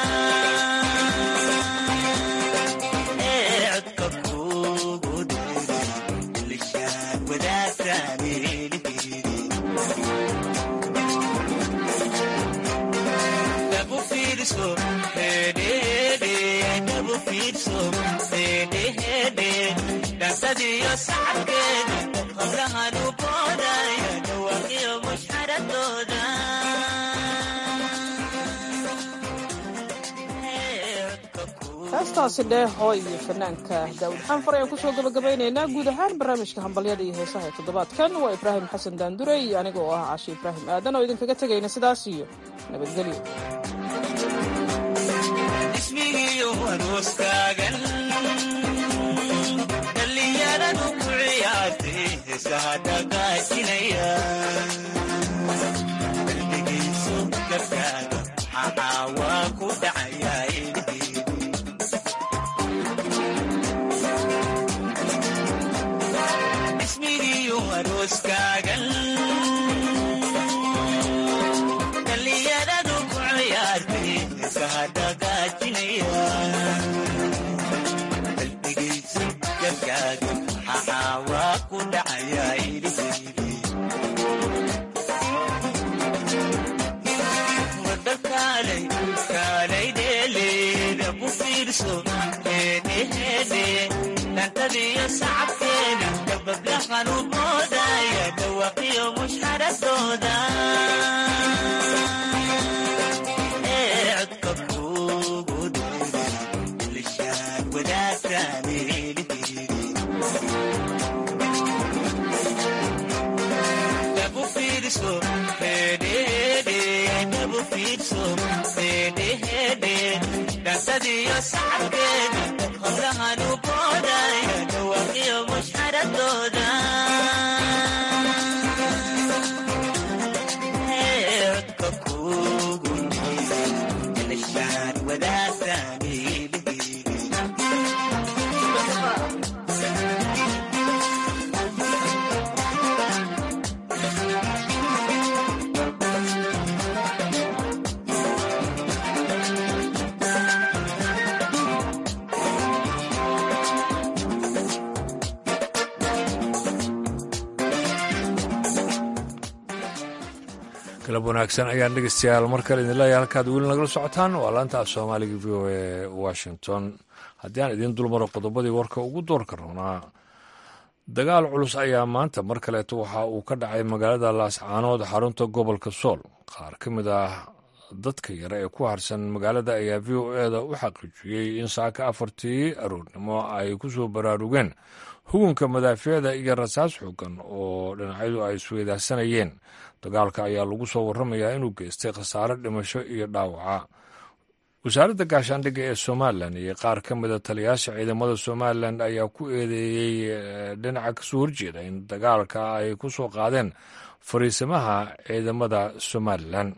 Speaker 10: ee codka kugu dheeray lishaan wadaagtaan eeliheydi dhabu fiirso heedheheedhe dhabu fiirso heedheheedhe dhantadiyo sacabkeeda qablahan u boodaya dhawaqiyo mushxaradooda
Speaker 9: heestaasi dheeho iyo fanaanka daawud xanfar ayaan kusoo gabagabaynaynaa guud ahaan barnaamijka hambalyada iyo heesaha ee toddobaadkan waa ibraahim xasan daandure iyo aniga oo ah caashi ibraahim aadan oo idinkaga tegayna sidaas iyo nabadgelyo
Speaker 10: ismigiyo arooskaagan dhallinyaradu ku ciyaartay heesaha dhagaajinaya qalbigaysu gabkaaga maxaa waa ku dhacaya iliheydi ismigiyo arooskaagan dhallinyaradu ku ciyaartay heesaha dhagaajinaya qalbigaysu gabkaaga maxaa waa ku dhacaya iliheydi wada kaalay kaalay dheeleeda ku fiirso heedheheedhe dhantadiyo sacabkeeda dabablahan u boodaya dhawaqiyo mushxaradooda ee codka kugu dheeray lishaan wadaagtaan eeliheydi dhabu fiirso heedheheedhe dhabu fiirso heedheheedhe dhantadiyo sacabkeeda qablahan u boodaya dhawaqiyo mushxaradooda ee codka kugu dheeray lishaan wadaagtaan eeliheydi
Speaker 1: galab wanaagsan ayaan dhegeystayaal mar kale idin leeyahay halkaad weli nagala socotaan waa laanta af soomaaliga v o e washington haddii aan idiin dulmaro qodobadii warka ugu doorka rabnaa dagaal culus ayaa maanta mar kaleeto waxa uu ka dhacay magaalada laascaanood xarunta gobolka sool qaar ka mid ah dadka yare ee ku harsan magaalada ayaa v o eda u xaqiijiyey in saaka afartii aroornimo ay ku soo baraarugeen hugunka madaafiicda iyo rasaas xoogan oo dhinacyadu ay isweydaarsanayeen dagaalka ayaa lagu soo warramayaa inuu geystay khasaare dhimasho iyo dhaawaca wasaaradda gaashaandhigga ee somalilan iyo qaar ka mida taliyaasha ciidamada somalilan ayaa ku eedeeyey dhinaca kasoo horjeeda in dagaalka ay ku soo qaadeen fariisamaha ciidamada somalilan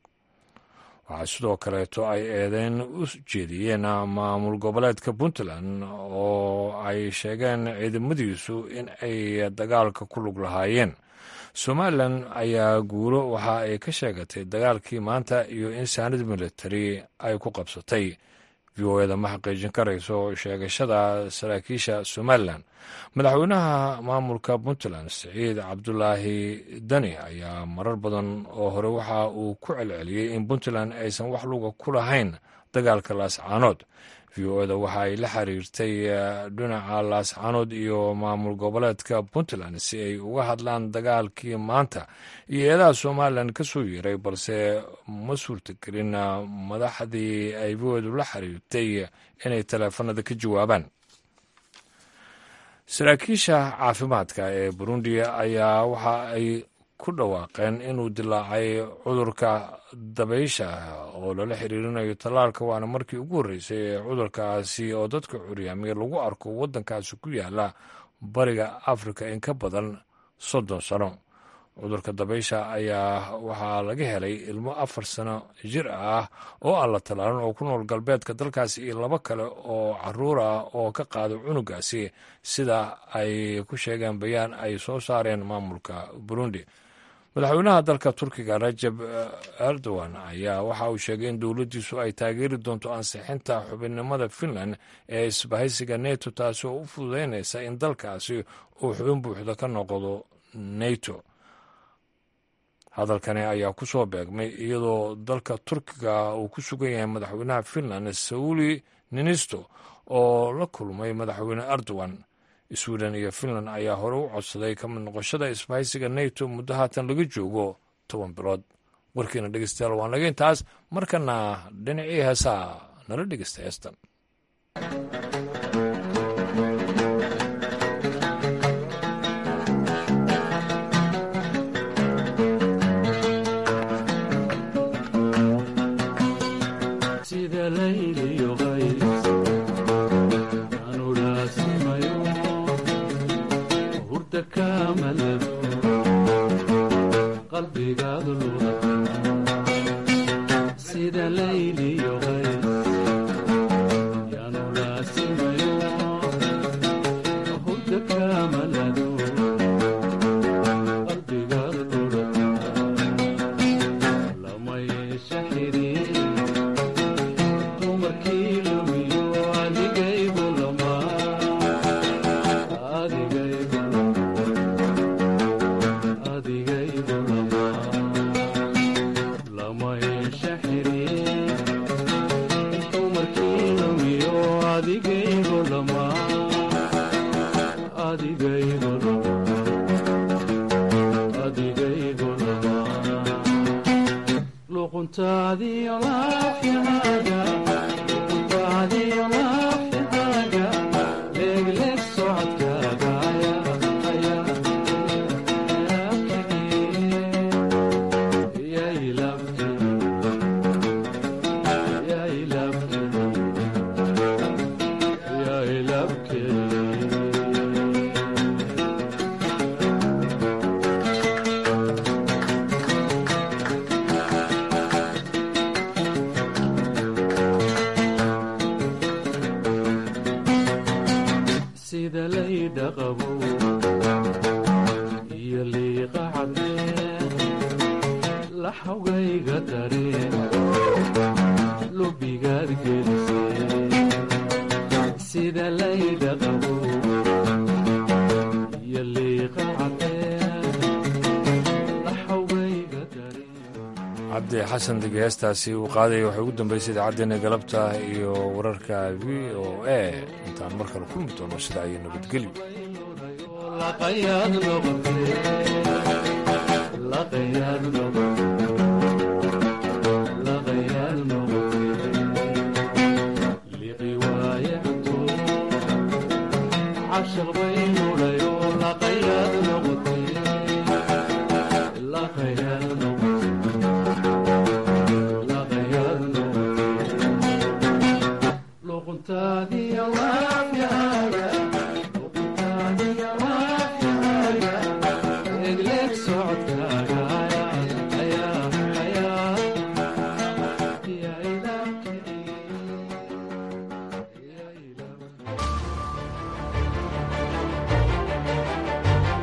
Speaker 1: waxaa sidoo kaleeto ay eedeyn u jeediyeen maamul goboleedka puntland oo ay sheegeen ciidamadiisu in ay dagaalka ku lug lahaayeen somalilan ayaa guulo waxa ay ka sheegatay dagaalkii maanta iyo in saanad militari ay ku qabsatay v o eda ma xaqiijin karayso sheegashada saraakiisha somalilan madaxweynaha maamulka puntland siciid cabdulaahi dani ayaa marar badan oo hore waxa uu ku celceliyey in puntland aysan wax luga ku lahayn dagaalka laascaanood v o eda waxa ay la xiriirtay dhinaca laascaanood iyo maamul goboleedka puntland si ay uga hadlaan dagaalkii maanta iyo eedaha somalilan ka soo yeeray balse ma suurtagelin madaxdii ay v o edu la xiriirtay inay taleefanada ka jawaabaan saraakiisha caafimaadka ee burundi ayaa waxa ay ku dhawaaqeen inuu dilaacay cudurka dabaysha oo lala xiriirinayo tallaalka waana markii ugu horreysay ee cudurkaasi oo dadka curyaamiya lagu arko waddankaasi ku yaala bariga afrika in ka badan soddon sano cudurka dabaysha ayaa waxaa laga helay ilmo afar sano jir ah oo aan la tallaalin oo ku nool galbeedka dalkaasi iyo labo kale oo caruur ah oo ka qaada cunugaasi sida ay ku sheegeen bayaan ay soo saareen maamulka burundi madaxweynaha dalka turkiga rajab erdogan ayaa waxa uu sheegay in dowladdiisu ay taageeri doonto ansixinta xubinnimada finland ee isbahaysiga neto taasi oo u fududeynaysa in dalkaasi uu xubin buuxda ka noqdo neto hadalkani ayaa ku soo beegmay iyadoo dalka turkiga uu ku sugan yahay madaxweynaha finland sauli ninisto oo la kulmay madaxweyne erdogan sweden iyo finland ayaa hore u codsaday ka mid noqoshada isbahaysiga neto muddo haatan laga joogo toban bilood warkiina dhegeystayaal waan laga intaas markana dhinacii heesaa nala dhegeysta heestan cabdi xasan degi heestaasi uu qaadaya waxay ugu dambeysay idaacaddeenna galabta iyo wararka v o a intaan mar kale kulmi doono sida ay nabadgelyo
Speaker 12: عشق بين